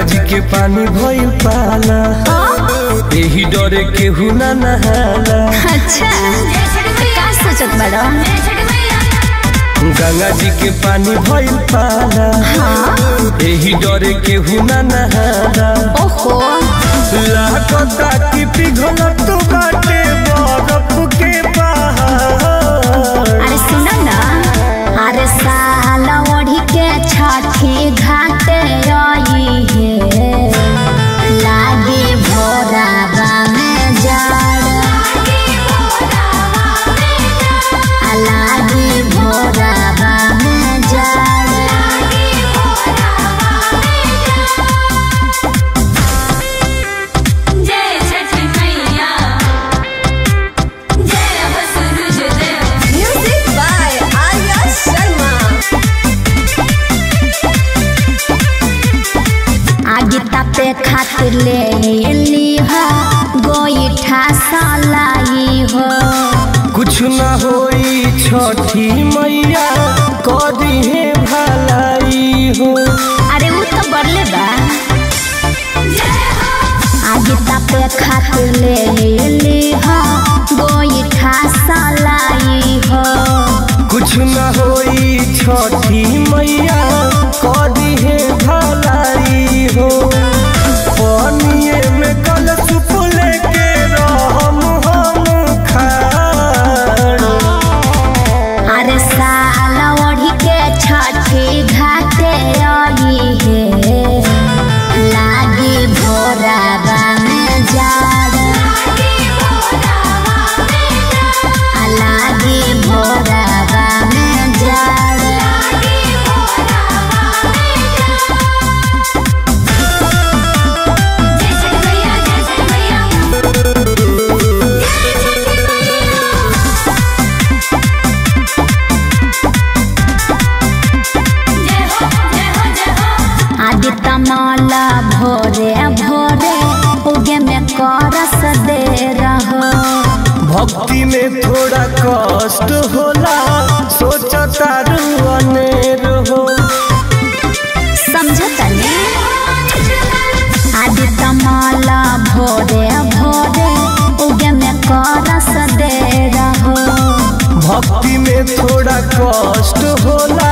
जी के पानी भइल पाला एही डरे केहू ना नहाला अच्छा का सोचत बड़ा गंगा जी के पानी भइल पाला एही डरे केहू ना नहाला ओहो लागता कि पिघल तो बाटे बरफ के पहाड़ अरे सुनो ना अरे साल ओढ़ी के छठी घाटे आई है लागे भोराबा में जाड़ आ लागे भोराबा में जाड़ जय छठ मैया जय हो सूरज देव Music by Arya Sharma. आगे तापे खातिर ले ली हो गोईठा सलाई हो कुछ ना होई छठी मैया कदी है भलाई हो अरे वो तो बरले बा आगे तापे खातिर ले ली हो गोईठा सलाई हो कुछ ना होई छठी मैया कदी है भलाई हो पानिए में कल सुप लेके रहम हम खाड़ अरे साल ओढ़ी के छठी घाटे आई है लागी भोराबा में जाड़ आ लागी भोराबा में जाड़ जय छठ मैया जय छठ मैया जय हो जय हो जय हो आदित्य माला भोरे भोरे उगे में करस दे रहो भक्ति में थोड़ा कष्ट होला सोचता अनेर हो समझतनी आदित्य माला भोरे भोरे उगे में करस दे रहो भक्ति में थोड़ा कष्ट होला